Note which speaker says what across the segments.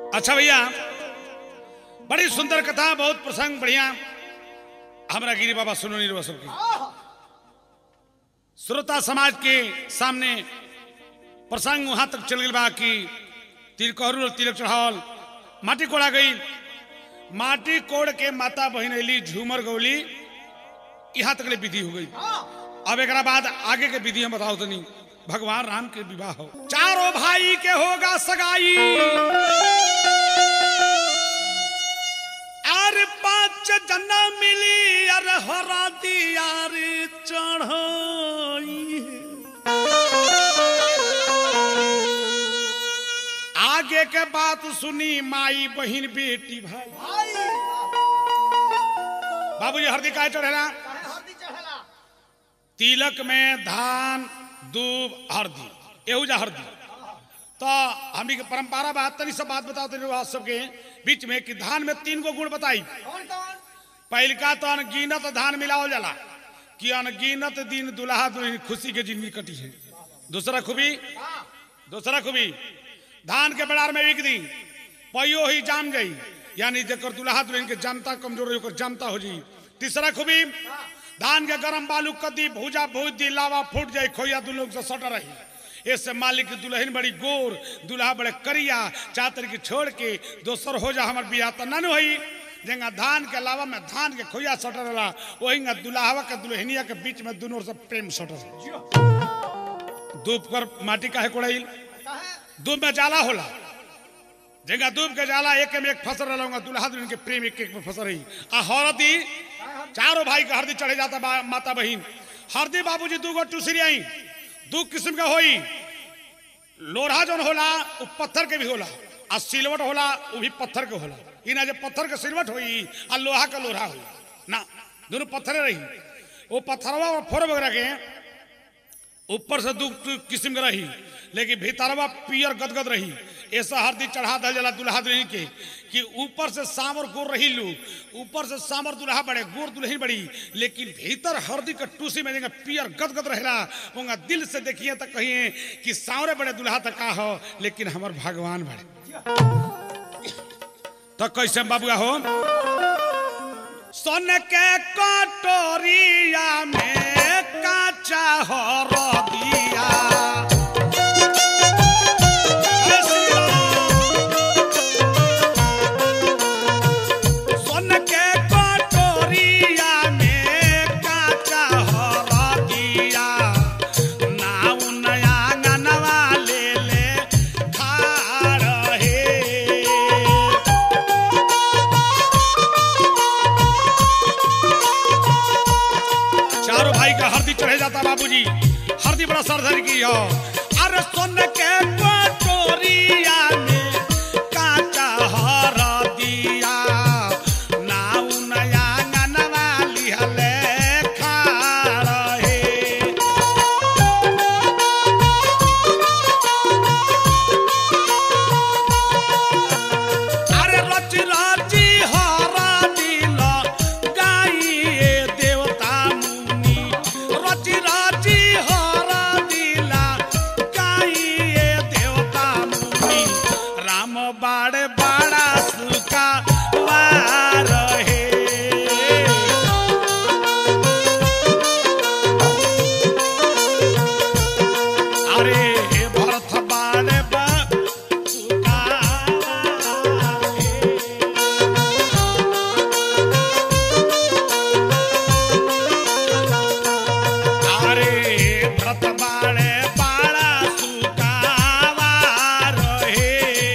Speaker 1: अच्छा भैया बड़ी सुंदर कथा बहुत प्रसंग बढ़िया हमारा गिरी बाबा सुनो नहीं सबकी श्रोता समाज के सामने प्रसंग वहां तक चल गई बा कि तिलकोहरू और तिलक चढ़ावल माटी कोड़ा गई माटी कोड़ के माता बहन अली झूमर गौली यहाँ तक ले विधि हो गई अब एक बाद आगे के विधि हम बताओ तनी भगवान राम के विवाह हो चारों भाई के होगा सगाई अरे पांच जना मिली अरे हरा दिया रे चढ़ाई आगे के बात सुनी माई बहन बेटी भाई बाबूजी हरदी काय चढ़ेला तिलक में धान दूब हरदी एहू जा हरदी तो हमी के परंपरा बात तनी सब बात बताओ तनी बात सबके बीच में कि धान में तीन गो गुण बताई पहलका तो अनगिनत धान मिलावल जाला कि अनगिनत दिन दुल्हा दुल्हन खुशी के जिंदगी कटी है दूसरा खूबी दूसरा खूबी धान के बड़ार में बिक दी पैयो ही जाम गई यानी जेकर दुल्हा दुल्हन के जनता कमजोर होकर जनता हो जी तीसरा खूबी धान के गरम बालू कदी भूजा भूज दी लावा फूट जाए खोया दू लोग से सट रही इससे मालिक की दुल्हन बड़ी गोर दुल्हा बड़े करिया चातर की छोड़ के दोसर हो जा हमार बियाह तो नन होई जेंगा धान के अलावा में धान के खोया सटर रहा वही दुल्हावा के दुल्हनिया के बीच में दोनों से प्रेम सटर धूप कर माटी काहे कोड़ाइल दूध में जाला होला जेगा दूध के जाला एक में एक फसल रहूंगा दुल्हा दुल्हन के प्रेम एक एक में फसल रही आ हरदी चारों भाई के हरदी चढ़े जाता बा, माता बहन हरदी बाबूजी दू गो टूसरी आई दू किस्म का होई लोढ़ा जौन होला वो पत्थर के भी होला आ सिलवट होला वो भी पत्थर के होला ई ना जे पत्थर के सिलवट होई आ लोहा का लोढ़ा होई ना दोनों पत्थरे रही वो पत्थरवा और फोर वगैरह के ऊपर से दू किस्म के रही लेकिन भीतरवा पियर गदगद रही ऐसा हरदी चढ़ा दल जला दुल्हा दुल्हन के कि ऊपर से सामर गोर रही लू ऊपर से सामर दुल्हा बड़े गोर दुल्हन बड़ी लेकिन भीतर हरदी का टूसी में जगह पियर गदगद रहेला होगा दिल से देखिए तो कहिए कि सावरे बड़े दुल्हा तक का हो लेकिन हमार भगवान बड़े तो कैसे बाबुआ हो सोन के कटोरिया में काचा हो दिया सोन के कटोरिया में काचा हो दिया नाउ नया गनवा ले ले खा रहे चारों भाई का हरदी चढ़े जाता बाबूजी हरदी बड़ा सरधर की हो अरे सोन के कटोरिया में काचा हर दिया नाउ नया गनवा लिहले खा रहे अरे रच राची हरा दिल गाइए देवता मुनि रच राची हरा दिल गाइए देवता मुनि राम बाड़े बाड़ा सुका वार हे अरे भरत बाड़े बा सुका हे। अरे व्रत बाळे बाळा सुकावा रहे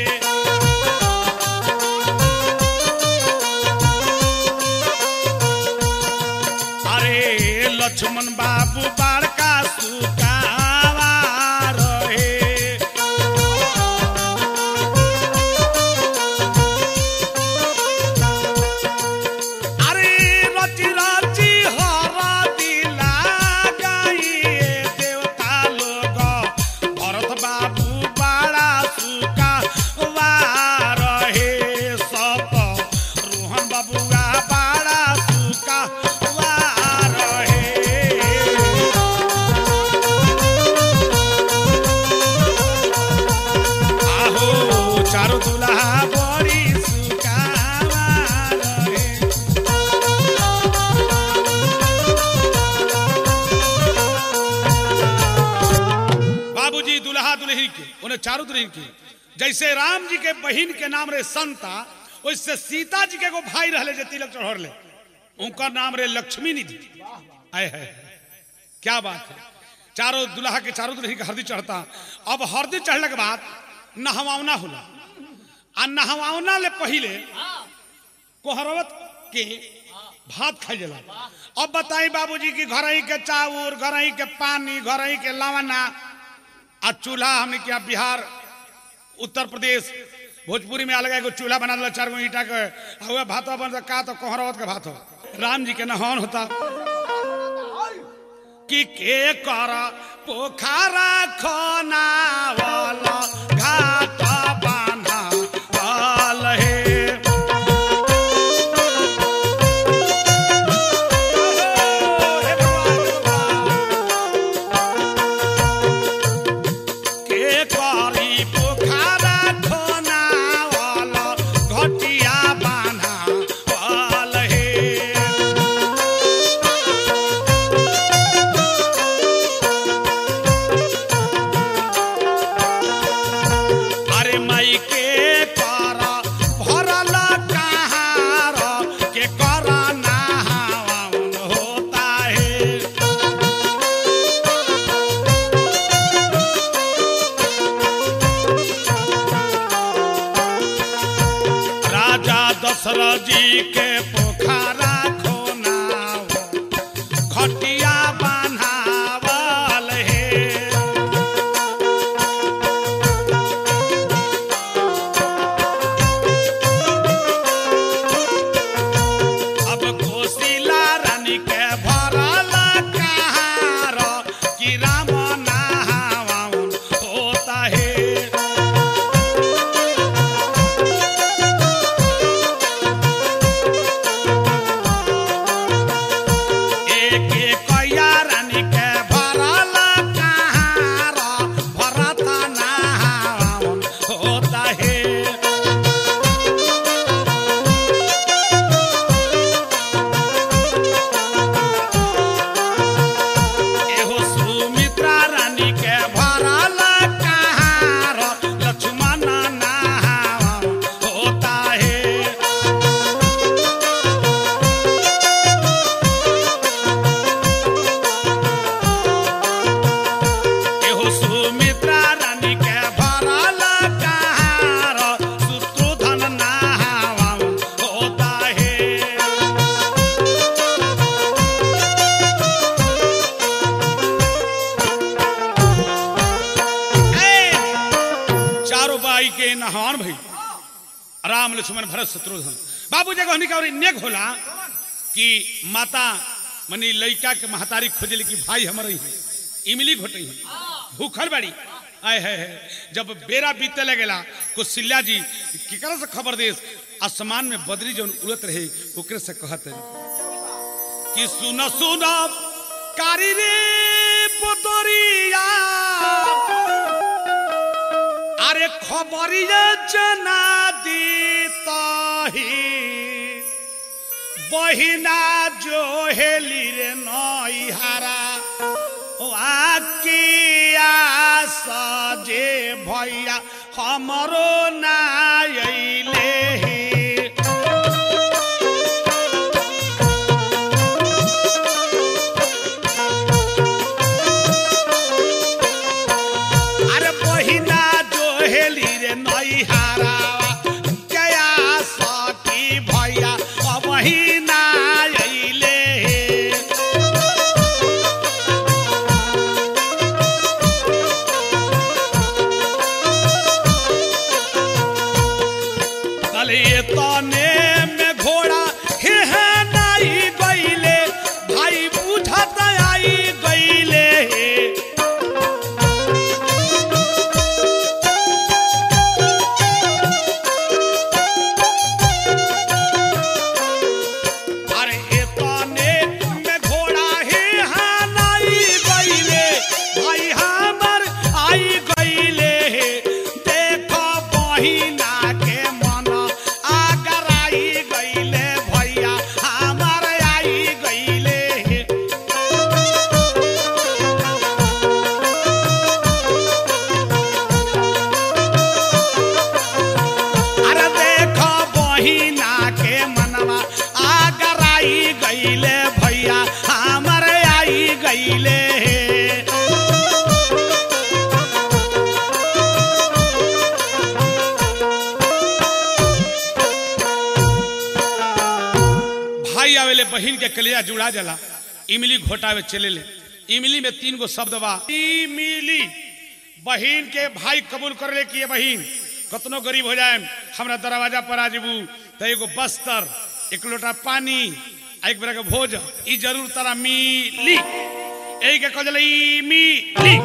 Speaker 1: अरे लक्ष्मण बाबू बाड़का सुकावा रहे अरे रची रची हरा दिला गाइए देवता लोग भरत बाबू बाड़ा सुका वार हे सप रोहन बाबुआ बाड़ा सुका वार हे बड़ी सुकावा रहे बाबूजी दुल्हा दुल्ही के उन्हें चारों दुल्हन के जैसे राम जी के बहन के नाम रहे संता वैसे सीता जी के एगो भाई रहले जे तिलक चढ़ले उनका नाम रहे लक्ष्मी निधि आए है क्या बात है चारों दुल्हा के चारों दुल्ही के हरदी चढ़ता अब हरदी चढ़ने के बाद नहवावना होला आ नहवावना ले पहले कोहरवत के भात खाई जाला अब बताई बाबूजी की घर ही के चाउर घर ही के पानी घर ही के लवना आ चूल्हा हमने क्या बिहार उत्तर प्रदेश भोजपुरी में अलग एगो चूल्हा बना दिला चार गो ईटा के आ उहे भात बन का तो कोहरवत के भात हो राम जी के नहान होता कि के कर पोखरा खना वाला घाट बांधा वाल हे के करी पोखरा खना वाला घटिया बांधा वाल हे अरे माई के कर भरल कहार के कर नहावन होता है राजा दशरथ जी के पोखरा खोनाव खटिया बान्हावल है अब कोशिला रानी के भरल कहार कि राम नहावन होता है एक एक कैया रानी के भरल कहार भरत नहावन होता है एहो सुमित्रा रानी के भरल कहार लक्ष्मण नहावन होता है एहो सुमित्रा रानी के भरल कहार शत्रुधन नहावन होता है ए, चारों बाई के नहान भई राम लक्ष्मण भरत शत्रुघ्न बाबू जगह हमनी का और नेक होला कि माता मनी लइका के महतारी खोजली कि भाई हमर ही इमली घोटई है भूखल बाड़ी आय है, है जब बेरा बीते लगेला कुशिल्या जी केकरा से खबर देस आसमान में बदरी जौन उड़त रहे ओकरे से कहत है कि सुन सुन कारी रे बदरिया আরে খবরিয়ে জানা দিতহি বহিনা জোহেলি রে নই হারা ও আকিয়া সজে ভইয়া हमरो না আইলে আরে বহিনা জোহেলি রে নই হারা কেয়া সকি ভইয়া অবহিনা আইলে তাহলে এ তনে মে ঘোড়া হে হে নাই গইলে ভাই বুঝাতে আই গইলে अरे एतने में घोड़ा हे हानाई गईले भाई हमर आई गईले देखो बहिना के बहिन के कलिया जुड़ा जाला इमली घोटावे चले ले इमली में तीन गो शब्द बा इमली बहिन के भाई कबूल कर ले कि ये बहिन कतनो गरीब हो जाए हमरा दरवाजा पर आ जेबू तो एगो बस्तर एक लोटा पानी आ एक बेरा के भोज ई जरूर तारा मिली यही के कहल मिली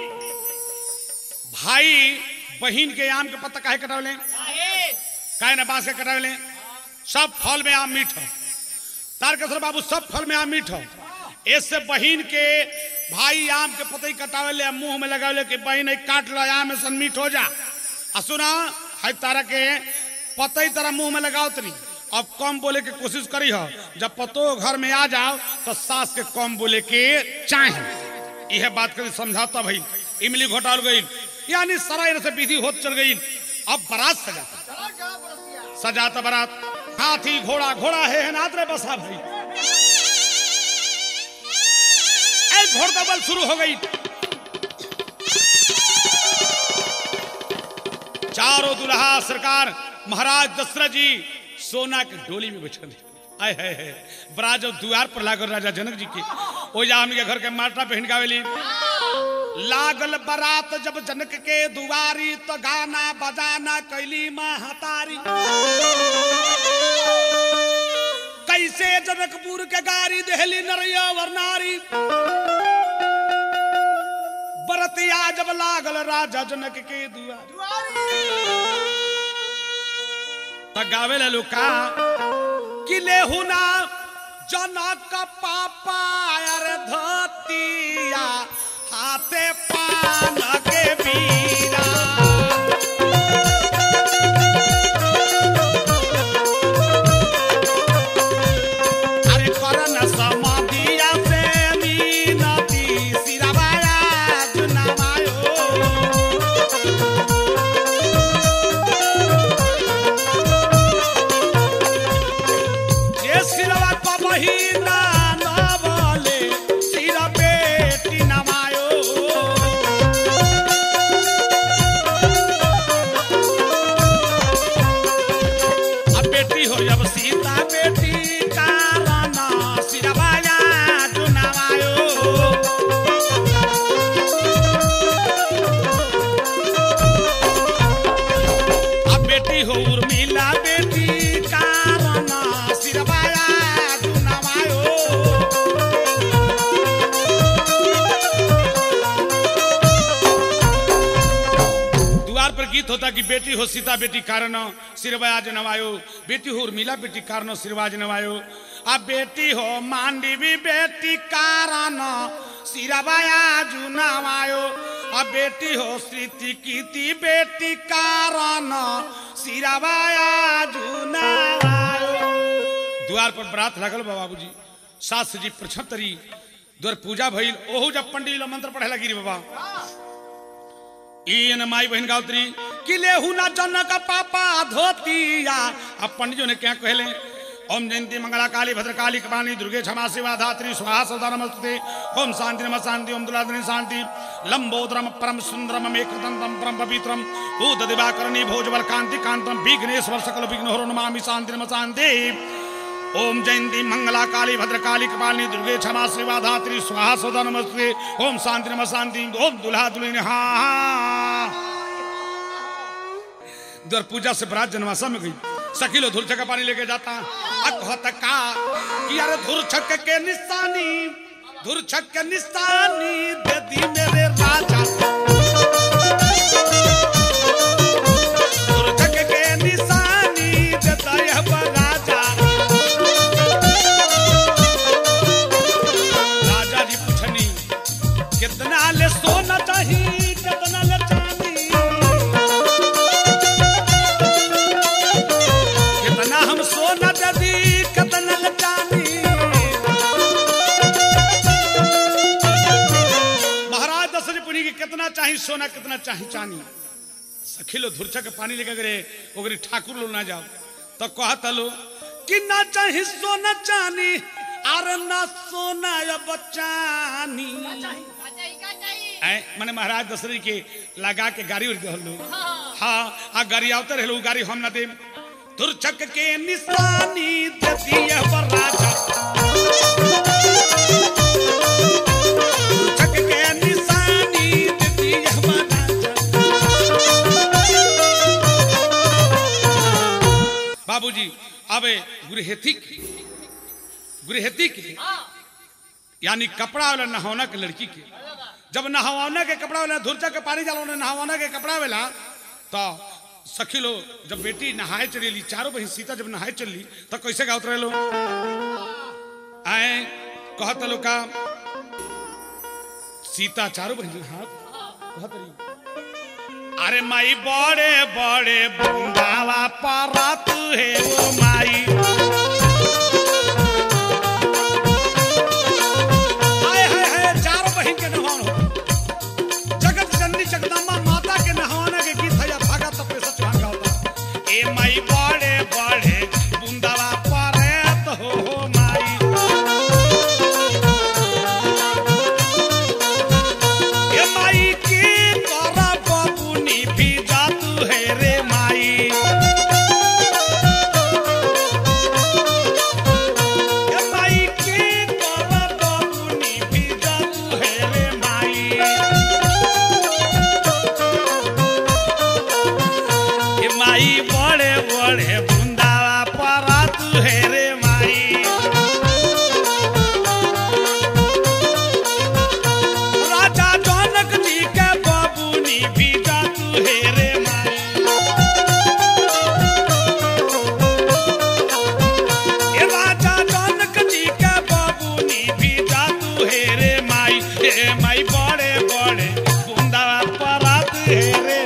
Speaker 1: भाई बहिन के आम के पत्ता काहे कटावले काहे ना बांस के कटावले सब फल में आम मीठ हो तारकेश्वर बाबू सब फल में आम मीठ हो ऐसे बहिन के भाई आम के पतई कटावले मुंह में लगावले कि बहिन ई काट लो आम में सन मीठ हो जा आ सुना है तारा के पतई तारा मुंह में लगाओ तरी अब कम बोले के कोशिश करी हो जब पतो घर में आ जाओ तो सास के कम बोले के चाहे यह बात करी समझाता भाई इमली घोटाल गई यानी सारा इनसे विधि होत चल गई अब बारात सजाता सजाता बारात हाथी घोड़ा घोड़ा है नाथ रे बसा भाई एक घोड़का बल शुरू हो गई चारों दुल्हा सरकार महाराज दशरथ जी सोना के डोली में बैठल है। आय है है बड़ा जब द्वार पर लागल राजा जनक जी के ओ जा हमके घर के माटा पहन गावेली लागल बारात जब जनक के दुआरी तो गाना बजाना कैली महतारी कैसे जनकपुर के गारी दहली नरिया वरनारी बरतिया जब लागल राजा जनक के दुआरी त गावे ला लुका कि लेहुना जनक पापा अर धतिया हाथे पान के बीरा अरे करन समाधिया से मीनती सिरवाया जुनमायो ये सिरवा को बहिना न बोले सिर बेटी नमायो अब बेटी हो जब सीता बेटी कारण सिरवाया चुनावायो अब बेटी हो उर्मिला बेटी कारण सिरवाया चुनावायो द्वार पर गीत होता कि बेटी हो सीता बेटी कारण सिरवाज नवायो बेटी हो उर्मिला बेटी कारण सिरवाज नवायो अब बेटी हो मांडवी बेटी कारण सिरवाज नवायो अब बेटी हो स्मृति कीति बेटी कारण सिरवाज नवायो द्वार पर बरात लागल बा बाबूजी सास जी प्रछतरी द्वार पूजा भइल ओहू जब पंडित लोग मंत्र पढ़े लगी रे बाबा इन माई बहन गावत्री कि लेहू ना जनक पापा धोतिया अब पंडितों ने क्या कहले ओम जयंती मंगला काली भद्रकाली कपाली दुर्गे क्षमा शिवा धात्री स्वाहा सदा नमस्ते ओम शांति नम शांति ओम दुलाधनी शांति लंबोदरम परम सुंदरम एकदंतम परम पवित्रम भूत दिवाकरणी भोजबल कांति कांतम विघ्नेश्वर सकल विघ्न हरो नमामि शांति नम शांति ओम जयंती मंगला काली भद्रकाली कपालिनी दुर्गे क्षमा शिवा धात्री स्वाहा सदा नमस्ते ओम शांति नम शांति ओम दुल्हा दुल्हन हाँ दर पूजा से बरात जनवासा में गई सकीलो धुरछक का पानी लेके जाता अकहत का कि यार धुरछक के निशानी धुरछक के निशानी दे दी मेरे राजा धुरछक के निशानी देता यह राजा राजा जी पूछनी कितना ले सोना चाहिए कितना ले चांदी कितना हम सोना ददी कितना ले चांदी महाराज दशरथ पुरी की कितना चाहिए सोना कितना चाहिए चांदी सखिलो धुरछा के पानी लेकर गए ओकरे ठाकुर लो ना जाओ तो कहत लो कि ना चाहिए सोना चांदी अरे ना सोना या बचानी ऐ माने महाराज दशरथ के लगा के गाड़ी उड़ दहलो हाँ आ गाड़ी आवते रहलो उ गाड़ी हम ना दे धुरछक के निशानी देती है वर राजा छक के निशानी देती यह बना बाबूजी अबे गृहथी गृहथी के यानी कपड़ा वाला नहावना के लड़की के जब नहावना के कपड़ा वाला धुरचा के पानी जाला नहावना के कपड़ा वाला तो सखी लो जब बेटी नहाए चली चारों बहन सीता जब नहाए चली तो कैसे गावत रहे लो आए कहत लो का सीता चारों बहन हाथ कहत रही अरे माई बड़े बड़े बूंदावा पारा तू है वो माई हाय हाय हाय चारों बहन के नहावन हो जगत जननी जगदम्बा माता के नहावने के गीत है या भागा तपे सच भागा होता ए माई बड़े बड़े बूंदावा पारे तो हो हो माई ए माई की करा बबुनी भी जातू है रे माई ए माई की करा बबुनी भी जातू है रे माई ए माई बड़े बड़े बुंदावा परा तू है रे माई राजा जनक जी के बाबूनी भी जा तू है रे माई ए राजा जनक जी के बाबूनी भी जा तू है रे माई ए माई बड़े बड़े बुंदावा परा तू है रे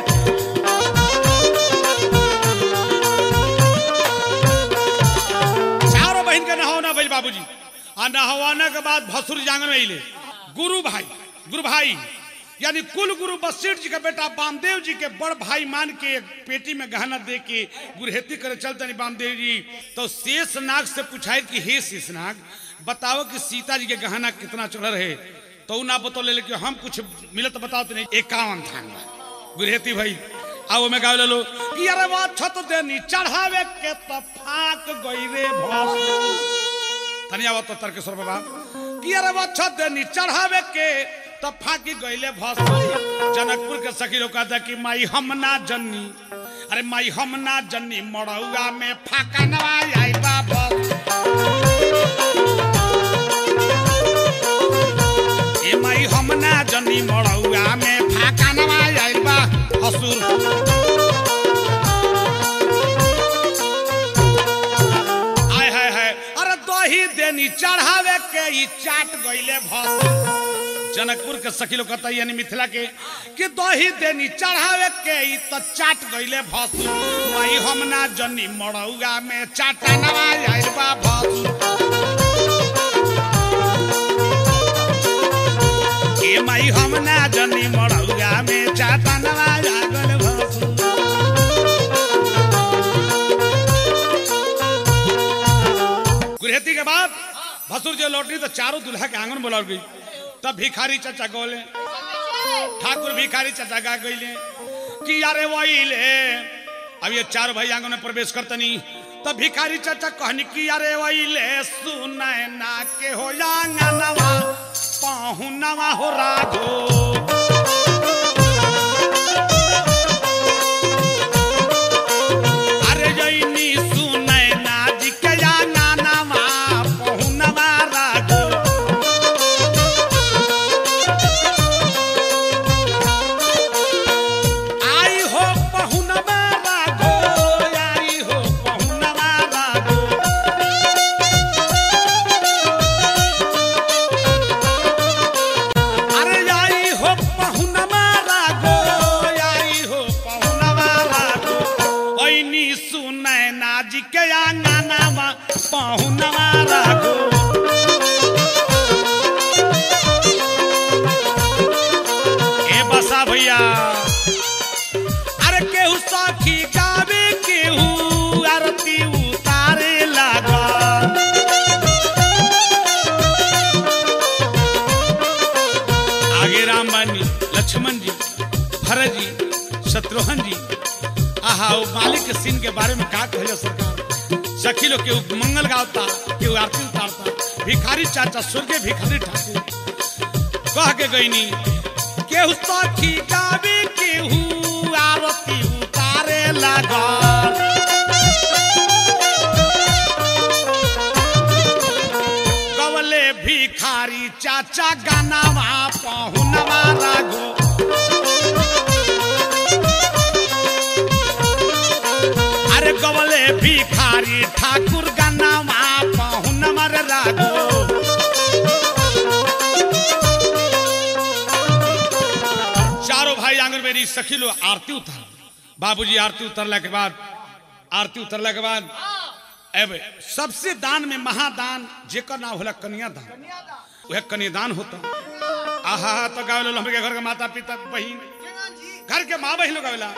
Speaker 1: चारों बहन के नहावना भइल बाबूजी आ नहवाना के बाद भसुर जांगन में अइले गुरु भाई गुरु भाई यानी कुल गुरु बसीर जी का बेटा बामदेव जी के बड़ भाई मान के एक पेटी में गहना दे के गुरहेती करे चलते नहीं बामदेव जी तो शेष नाग से पूछाए कि हे शेष नाग बताओ कि सीता जी के गहना कितना चढ़ रहे तो उ ना बतौले लेकिन हम कुछ मिलत बताओ तो नहीं इक्यावन थान गुरहेती भाई आओ में गावे लो कि अरे वो छत देनी चढ़ावे के तो फाक गई रे भस तनिया वो तो तर्केश्वर बाबा कि अरे वो छत देनी चढ़ावे के तो फाकी गईले भस जनकपुर के सखी लोग कहता कि माई हम ना जन्नी अरे माई हम ना जन्नी मड़ौआ में फाका नवाई आई बा भस ए माई हम ना जन्नी मड़ौआ में फाका नवाई आई बा हसुर आय हाय हाय अरे दही देनी चढ़ावे के ई चाट गईले भस जनकपुर के सखी लोग कहता यानी मिथिला के कि दही देनी चढ़ावे के ई तो चाट गईले भस माई हम ना जनी मड़ौआ में चाटा नवाज आइल बा भस ए माई हम ना जनी मड़ौआ में चाटा नवाज आगल भस गुरहती के बाद भसुर जो लौटनी तो चारों दुल्हा के आंगन बुला गई तब भिखारी चाचा गोले ठाकुर भिखारी चाचा गा गईले कि यारे वहीले अब ये चार भाई आंगन में प्रवेश करतनी तब भिखारी चाचा कहनी कि यारे वहीले सुनय ना के हो आंगनवा पाहु नवा हो राघो अरे जैनी सुनय ना जी के आंगनवा पाहु नवा राघो आई हो पहुनवा राघो आई हो पहुनवा राघो अरे आई हो पहुनवा राघो आई हो पहुनवा राघो ओइनी सुनै नाजी के आंगनावा पहुनवा राघो ए बसा भैया अरे केहू सखी गावे केहू आरती उतारे लागा आगे राम बानी लक्ष्मण जी भरत जी शत्रुघ्न जी आहा वो मालिक के सीन के बारे में का कहले सरकार सखी लोग केहू मंगल गावता केहू आरती उतारता भिखारी चाचा स्वर्गीय भिखारी ठाकुर कह के गईनी केहू सखी गावे केहू आरती उतारे लागल गवले भिखारी चाचा गानावा पहुनवा लागो अरे गवले भिखारी ठाकुर गानावा पहुनवा रे लागो चारों भाई आंगन में रही सखी लोग आरती उतार बाबूजी आरती उतरला के बाद आरती उतरला के बाद अब सबसे दान में महादान जेकर नाम होला कन्यादान वह कन्यादान होता आहा तो गावे हमरे के घर के माता पिता बहन घर के माँ बहन लोग गावेला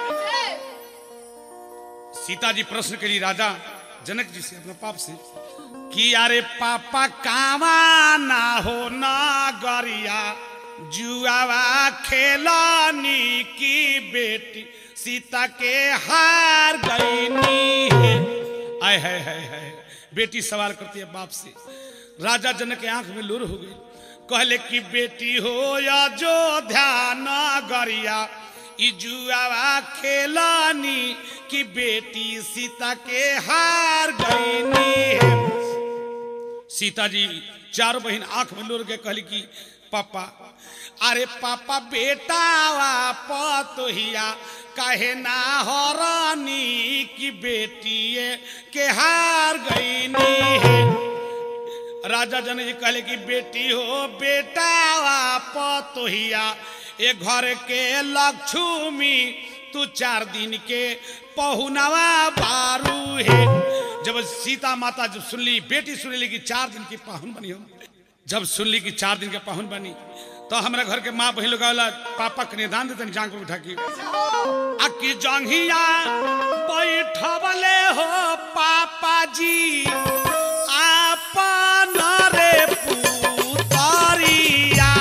Speaker 1: सीता जी प्रश्न करी राजा जनक जी से अपने पाप से कि अरे पापा कावा ना हो ना गरिया जुआवा खेलानी की बेटी सीता के हार गईनी है आय है है है बेटी सवाल करती है बाप से राजा जनक के आंख में लूर हो गई कहले कि बेटी हो या जो ध्यान गरिया ई जुआवा खेलानी की बेटी सीता के हार गईनी है सीता जी चारों बहन आंख में लोर के कहली कि पापा अरे पापा बेटा पतोहिया कहे ना हरानी की बेटी के हार गईनी है राजा जन जी कहले कि बेटी हो बेटा पतोहिया ए घर के लक्ष्मी तू चार दिन के पहुनवा बारू है जब सीता माता जब सुनली बेटी सुनली कि चार दिन की पाहुन बनी हम जब सुनली कि चार दिन के पाहुन बनी तो हमारे घर के माँ बहन लोग आवेला, पापा के निदान देते जांग पर उठा के अकी जंघिया बैठवले हो पापा जी आपन रे पुतरिया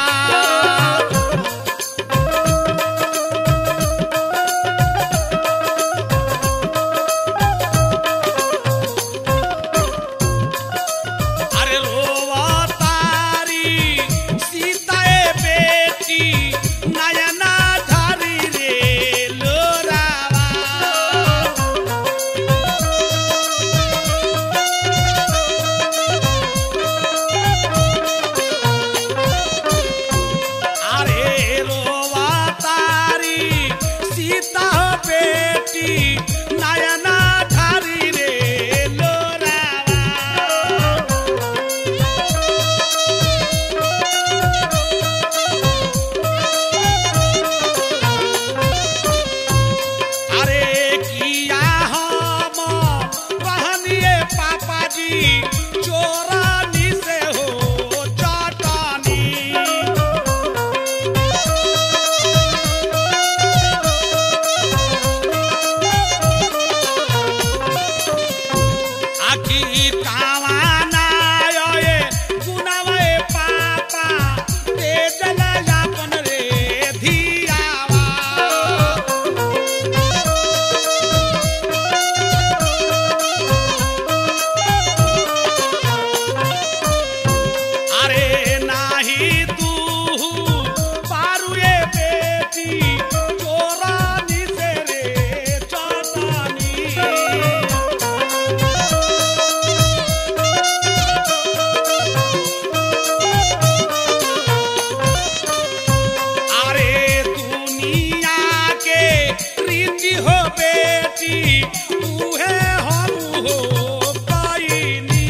Speaker 1: अरे रोवा तारी सीताए बेटी नयना धरी रे लोरावा अरे रोवा तारी सीता बेटी नयना धरी रे लोरावा अरे किया हम कहनिए पापा जी चोरानी से हो चटानी आखी कावाना ये गुनावे पापा तेजल यापन रे धियावा अरे नाही तू पारुए बेटी चोरानी से रे चटानी अरे दुनिया के रीति हो बेटी तू है हम हो पाइनी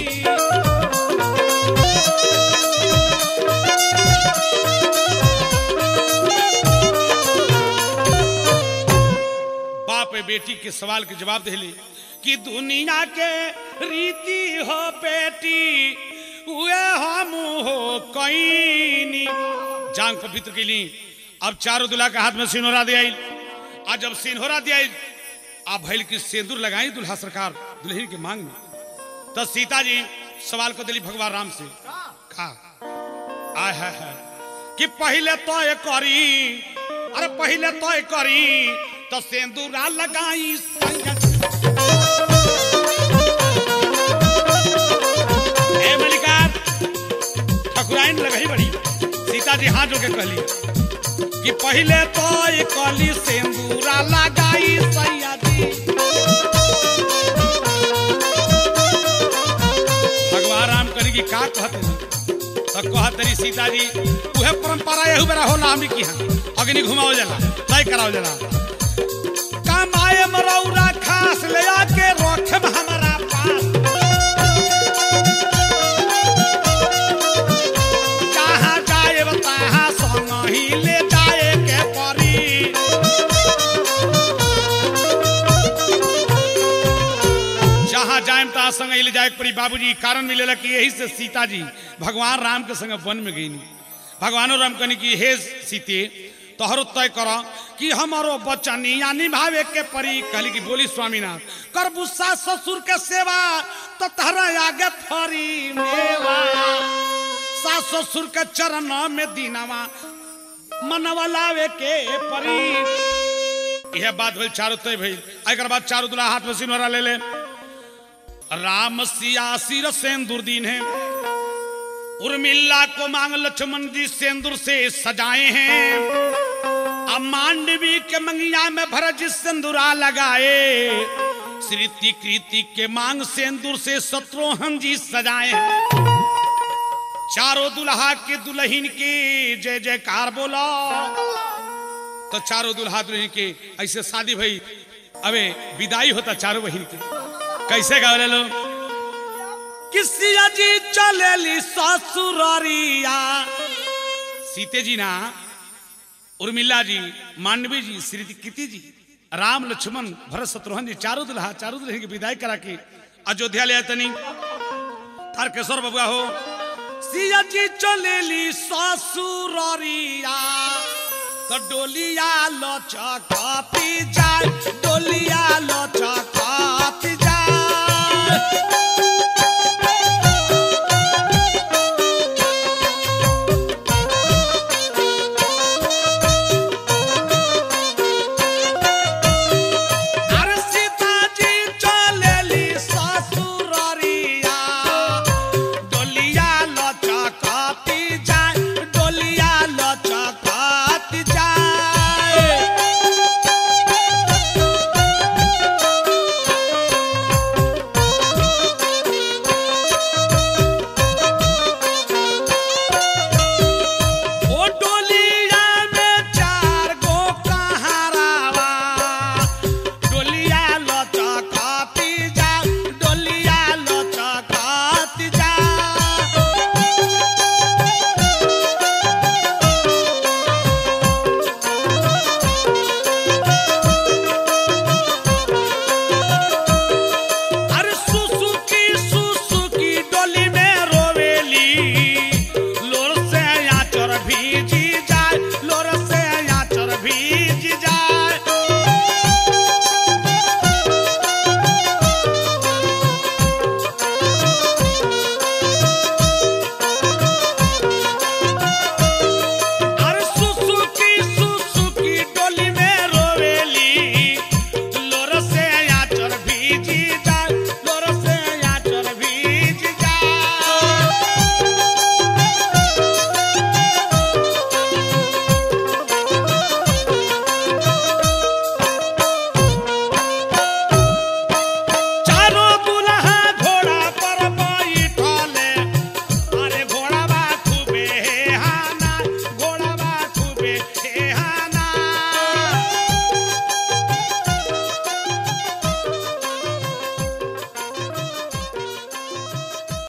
Speaker 1: बाप ए बेटी के सवाल के जवाब दिले कि दुनिया के रीति हो बेटी उए हम हो कईनी जांग पवित्र के लिए अब चारों दुल्हा के हाथ में सिनोरा दिया आज जब सिनहोरा दिया आप भैल की सिंदूर लगाई दुल्हा सरकार दुल्हन के मांग में तो सीता जी सवाल को दिली भगवान राम से का आय है, है कि पहले तो ये करी अरे पहले तो ये करी तो सिंदूरा लगाई संगत ए मलिकार जी हाँ जो के कहली कि पहले तो ये कली सिंदूरा लगाई सैया जी भगवान राम करी की का कहते तो कहत रही सीता जी उहे परंपरा यही बेरा होला हमनी की हाँ अग्नि घुमाओ जला तय कराओ जला कमाए मरौरा खास ले आके रखे हमारा पास जहाँ जाए तहाँ संग ही ले जाए के परी जहाँ जाए तहाँ संग ही ले जाए के परी बाबूजी कारण मिलेला कि यही से सीता जी भगवान राम के संग वन में गई भगवानो राम कहनी कि हे सीते तोहरो तय कर कि हमारो बचनिया निभावे के परी कहली कि बोली स्वामीनाथ कर बुस्सा ससुर के सेवा तो तहरा आगे फरी मेवा सास ससुर के चरण में दीनवा मनवा लावे के परी यह बात भइल चारों तय भइल एकर बाद चारों दुल्हा हाथ में सिनोरा ले ले राम सिया सिर सेंदूर दीन है उर्मिला को मांग लक्ष्मण जी सेंदूर से सजाए हैं अब मांडवी के मंगिया में भरज सिंदूरा लगाए श्रीति कृति के मांग सेंदूर से शत्रुघ्न जी सजाए हैं चारों दुल्हा के दुल्हन के जय जयकार बोला तो चारों दुल्हा दुल्हन के ऐसे शादी भई अबे विदाई होता चारों बहन के कैसे गावले लो किसिया जी चलेली ससुररिया सीते जी ना उर्मिला जी मांडवी जी श्री कृति जी राम लक्ष्मण भरत शत्रुघ्न जी चारों दुल्हा चारों दुल्हन की विदाई करा के अयोध्या ले तनी तारकेश्वर बबुआ हो सिया जी चलेली ससुररिया तो डोलिया लचकती जाए डोलिया लचकती